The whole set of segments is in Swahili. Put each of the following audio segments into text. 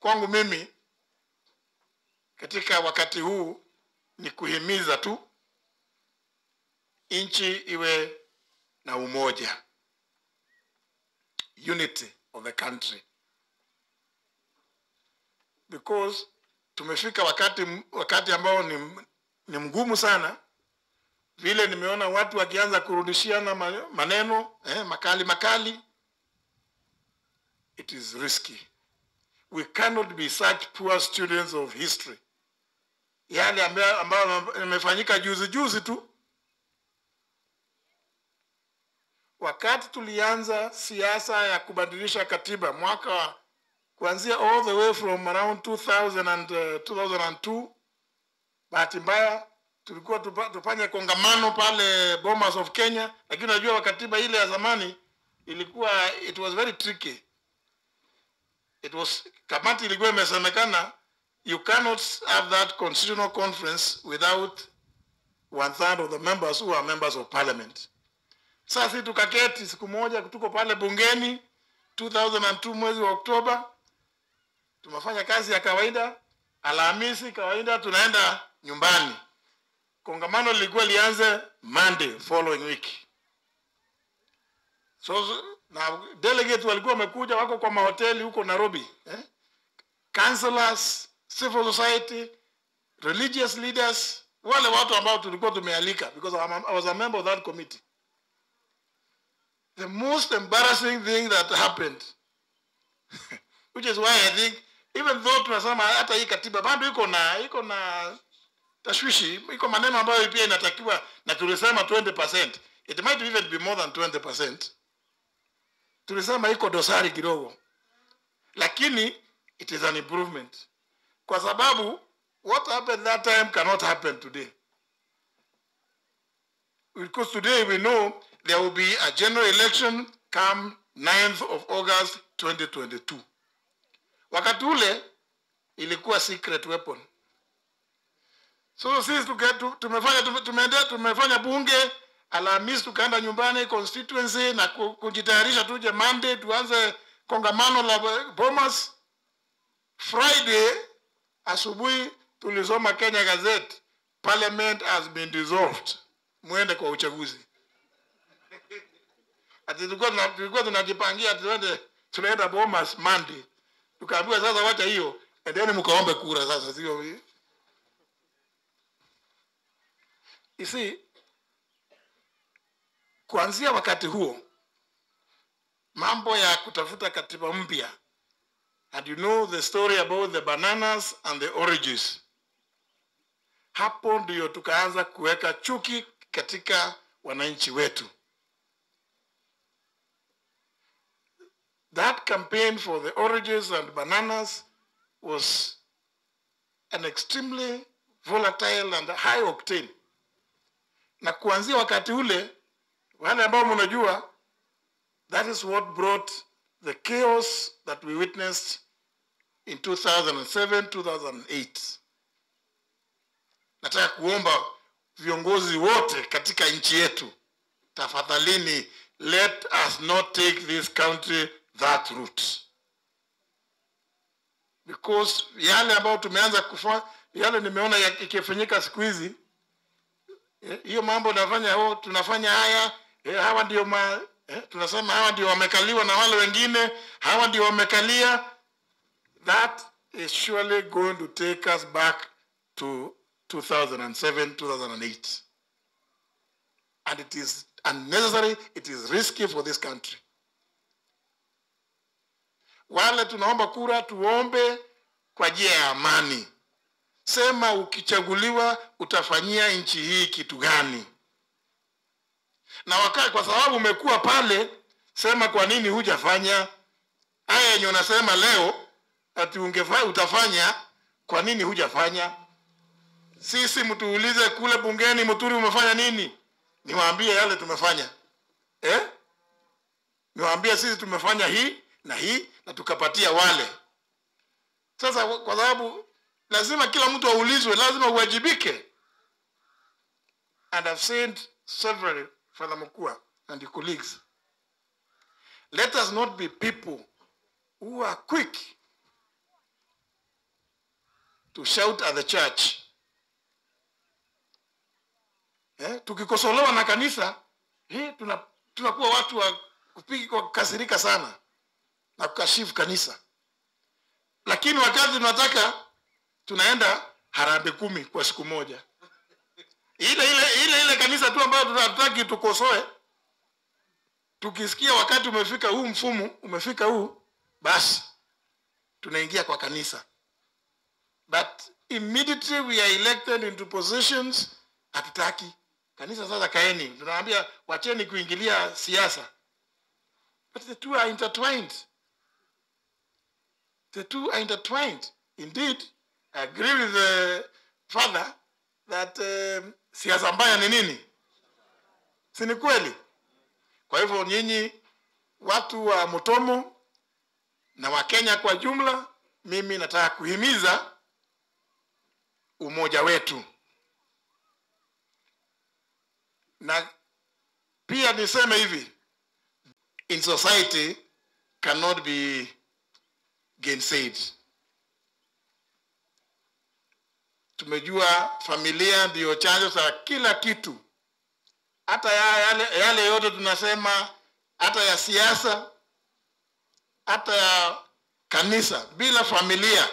kwangu mimi katika wakati huu ni kuhimiza tu nchi iwe na umoja, unity of the country, because tumefika wakati wakati ambao ni, ni mgumu sana. Vile nimeona watu wakianza kurudishiana ma- maneno eh, makali makali, it is risky. We cannot be such poor students of history. Yale ambayo ambayo yamefanyika juzi juzi tu wakati tulianza siasa ya kubadilisha katiba mwaka wa- kuanzia all the way from around 2000 and, uh, 2002 bahati mbaya tulikuwa tupa, tufanye kongamano pale Bomas of Kenya, lakini unajua katiba ile ya zamani ilikuwa it was very tricky. It was kamati ilikuwa imesemekana you cannot have that constitutional conference without one third of the members who are members of parliament. Sasa sisi tukaketi siku moja, tuko pale bungeni 2002 mwezi wa Oktoba, tumefanya kazi ya kawaida. Alhamisi kawaida tunaenda nyumbani. Kongamano lilikuwa lianze Monday following week. So na delegate walikuwa wamekuja, wako kwa mahoteli huko Nairobi eh? Councillors, civil society, religious leaders, wale watu ambao tulikuwa tumealika because I'm a- I was a member of that committee the most embarrassing thing that happened which is why I think even though tunasema hata hii katiba bado iko na iko na tashwishi, iko maneno ambayo pia inatakiwa, na tulisema 20%, it might even be more than 20%. Tulisema iko dosari kidogo, lakini it is an improvement, kwa sababu what happened that time cannot happen today because today we know there will be a general election come 9th of August 2022. Wakati ule ilikuwa secret weapon. So sisi tuke, tu- tumefanya tume- tumeendea tumefanya bunge Alhamisi tukaenda nyumbani constituency na ku- kujitayarisha tuje Monday tuanze kongamano la Bomas. Friday asubuhi tulisoma Kenya Gazette, parliament has been dissolved, mwende kwa uchaguzi. Ati tulikuwa tuna- tulikuwa tunajipangia ati tuende tunaenda Bomas Monday, tukaambiwa sasa, wacha hiyo, endeni mkaombe kura sasa, sio you see, kuanzia wakati huo mambo ya kutafuta katiba mpya and you know the story about the bananas and the oranges hapo ndio tukaanza kuweka chuki katika wananchi wetu that campaign for the oranges and bananas was an extremely volatile and high octane na kuanzia wakati ule wale ambao mnajua that is what brought the chaos that we witnessed in 2007 2008 nataka kuomba viongozi wote katika nchi yetu tafadhalini let us not take this country that route because yale ambayo tumeanza kufanya yale nimeona ya- ikifanyika siku hizi eh, hiyo mambo nafanya oh, tunafanya haya eh, hawa ndio ma, eh, tunasema hawa ndio wamekaliwa na wale wengine hawa ndio wamekalia that is surely going to take us back to 2007 2008 and it is unnecessary it is risky for this country wale tunaomba kura tuombe kwa njia ya amani sema ukichaguliwa utafanyia nchi hii kitu gani na waka, kwa sababu umekuwa pale sema kwa nini hujafanya haya yenye unasema leo ati ungefa, utafanya kwa nini hujafanya sisi mtuulize kule bungeni mturi umefanya nini niwaambie yale tumefanya eh? niwaambie sisi tumefanya hii na hii na tukapatia wale sasa kwa sababu lazima kila mtu aulizwe lazima uwajibike and I've said several Father Mukua and your colleagues let us not be people who are quick to shout at the church eh, tukikosolewa na kanisa hii tuna tunakuwa watu wa kupigi kwa kukasirika sana na kukashifu kanisa lakini wakati tunataka tunaenda harambe kumi kwa siku moja ile ile ile ile kanisa tu ambayo tunataki tukosoe tukisikia wakati umefika huu mfumo umefika huu basi tunaingia kwa kanisa but immediately we are elected into positions hatutaki kanisa sasa kaeni tunaambia wacheni kuingilia siasa but the two are intertwined the two are intertwined indeed I agree with the father that um, siasa mbaya ni nini si ni kweli kwa hivyo nyinyi watu wa Mutomo na Wakenya kwa jumla, mimi nataka kuhimiza umoja wetu, na pia niseme hivi, in society cannot be gainsaid. Tumejua familia ndiyo chanzo cha kila kitu hata ya, yale, yale yote tunasema, hata ya siasa, hata ya kanisa, bila familia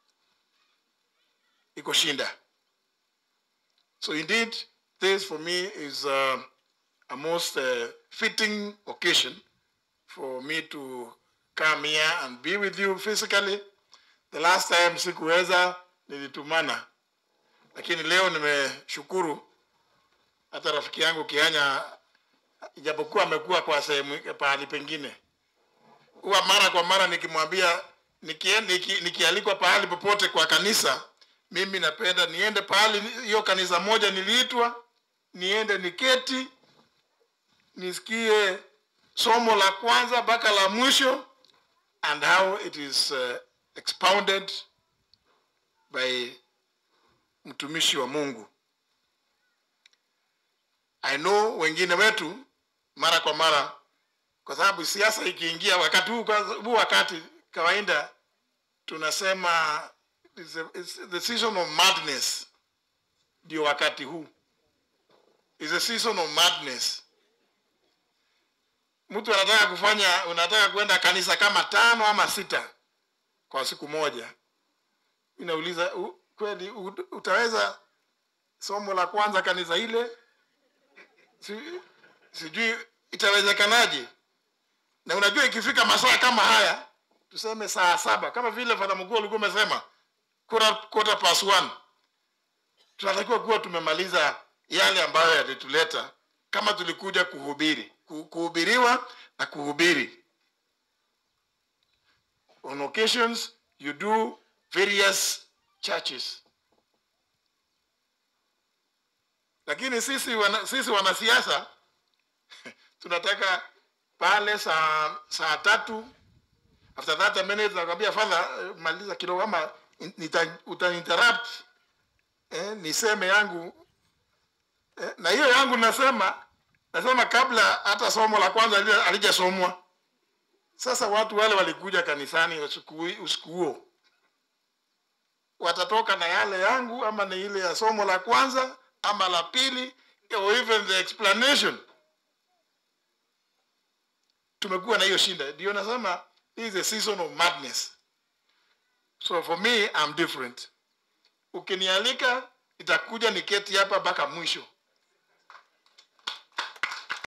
iko shinda. So indeed, this for me is uh, a most uh, fitting occasion for me to come here and be with you physically. The last time sikuweza, nilitumana, lakini leo nimeshukuru hata rafiki yangu Kianya, ijapokuwa amekuwa kwa sehemu pahali pengine, huwa mara kwa mara nikimwambia nikienda niki, nikialikwa pahali popote kwa kanisa, mimi napenda niende pahali hiyo kanisa moja niliitwa, niende niketi, nisikie somo la kwanza mpaka la mwisho and how it is uh, expounded by mtumishi wa Mungu. I know wengine wetu mara kwa mara, kwa sababu siasa ikiingia wakati huu, huu wakati kawaida tunasema it's a, it's the season of madness, ndio wakati huu is a season of madness. Mtu anataka kufanya, unataka kwenda kanisa kama tano ama sita kwa siku moja, inauliza kweli utaweza somo la kwanza kanisa ile si, sijui itawezekanaje na unajua ikifika masaa kama haya tuseme saa saba kama vile fadha mkuu alikuwa umesema quarter past one tunatakiwa kuwa tumemaliza yale ambayo yalituleta kama tulikuja kuhubiri kuhubiriwa na kuhubiri on occasions you do various churches lakini sisi wana, sisi wanasiasa tunataka pale saa saa tatu after 30 minutes nakwambia father maliza kidogo ama utainterrupt eh, niseme yangu eh, na hiyo yangu nasema nasema kabla hata somo la kwanza alijasomwa sasa watu wale walikuja kanisani usiku huo watatoka na yale yangu ama ni ile ya somo la kwanza ama la pili or even the explanation tumekuwa na hiyo shinda ndio nasema this is a season of madness so for me I'm different ukinialika nitakuja niketi hapa mpaka mwisho